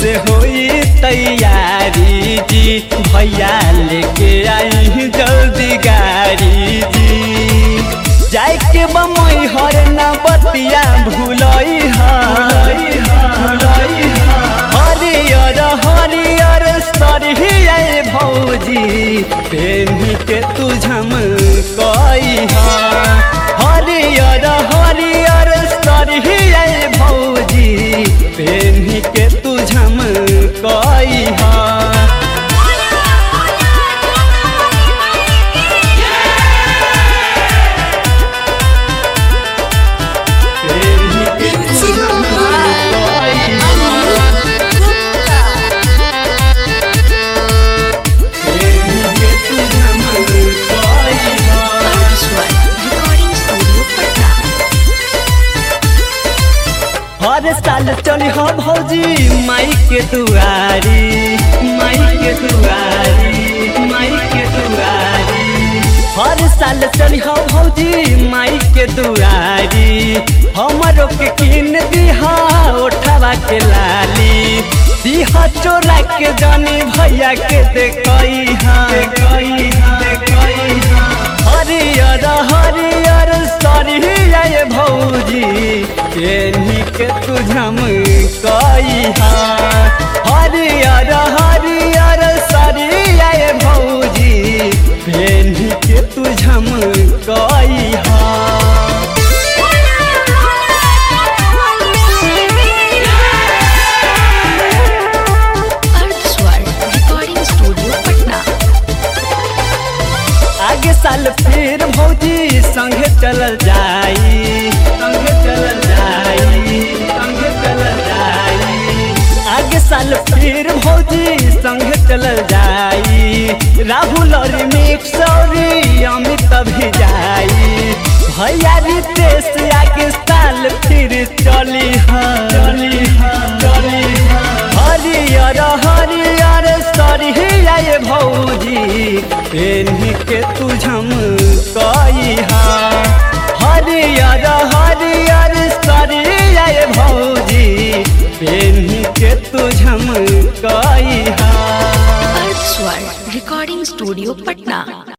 से होई तैयारी जी भैया लेके आई जल्दी गाड़ी जी जाए के बमई हर ना बतिया भूलई हरियर हरियर सरिया भौजी पेनी के तू झम कई हरियर हरियर सरिया भौजी पेनी के तू झम कई Recording Studio Patna. हर साल चली हो भौजी माई के दुआरी माई के दुआरी माई के दुआरी हर साल चली हो भौजी माई के दुआरी हमरो के किन दिहा ओठवा के लाली दिहा चोरा के जानी भैया के देखई हाँ देखई हाँ देखई हाँ हरियर हरियर सरिया भौजी केनी के तुझम कई हरियर हरियर सरिया भौजी केनी के तुझम कई Arthswar Recording Studio Patna. आगे साल फिर भौजी संगे चलल जाई संगे चलल जाई संगे चलल जाई आगे साल फिर भौजी संगे चलल जाई राहुल और मिक्स और अमित भी जाई भैया रितेश आगे साल फिर चली हाँ चली हाँ चली हाँ हरियर हरियर सरिया भौजी पेन्ही के तुझम कई हरियर हरियर सरिया भौजी पेन्ही के तुझम कई Arthswar Recording Studio Patna.